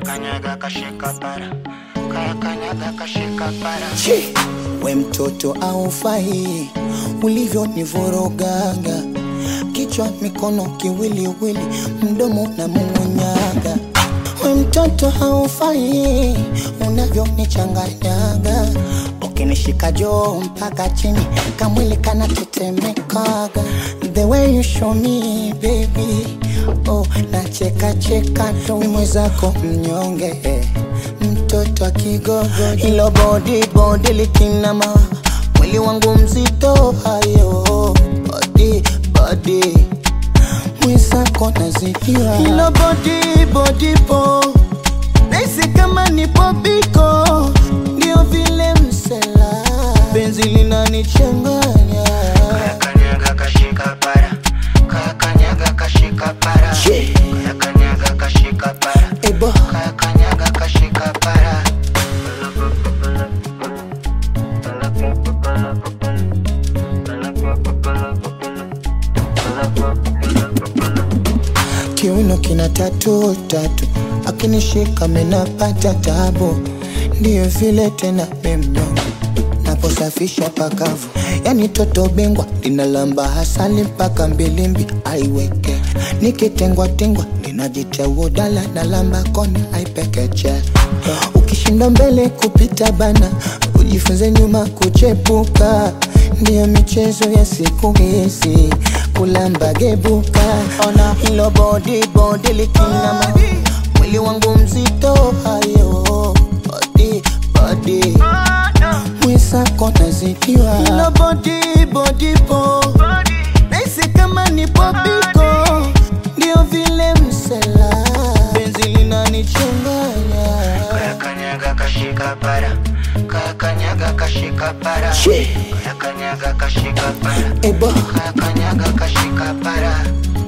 kanyaga kashika para kaya kanyaga kashika para Che, we mtoto aufai ulivyonivurugaga kichwa mikono kiwiliwili mdomo na mung'unyaga we mtoto haufai unavyonichanganyaga ukinishika joo mpaka chini kamwili kanatetemekaga the way you show me baby oh, nacheka cheka tu Ni mwenzako mnyonge mtoto wa kigogo hilo bodi bodi likinama mwili wangu mzito hayo bodi bodi mwenzako nazidiwa hilo bodi bodi po naisi kama nipo biko ndio vile msela penzi linanichanganya kaya kanyaga kashika para kaya kanyaga kashika para Che. kaya kanyaga kashika para ebo kaya kanyaga kashika para kiuno kina tatu tatu akinishika menapata tabu ndiyo vile tena memnyonge naposafisha pakavu yani toto bingwa linalamba hasali mpaka mbilimbi aiweke nikitengwa tengwa linajitia udala na lamba kona aipekeche ukishinda mbele kupita bana ujifunze nyuma kuchepuka ndiyo michezo ya siku hizi kulamba gebuka ona hilo bodi bodi likinama mwili wangu mzito hayo bodi bodi mwisako nazidiwa hilo bodi bodi po naisi kama nipo biko ndio vile msela penzi linanichanganya kaya kanyaga kashika para kaya kanyaga kashika para Che. kaya kanyaga kashika para ebo kaya kanyaga kashika para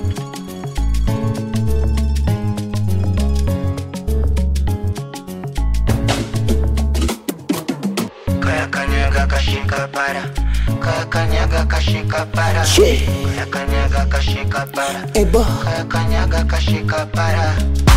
kaya kanyaga kashika para kaya kanyaga kashika para Che. kaya kanyaga kashika para ebo kaya kanyaga kashika para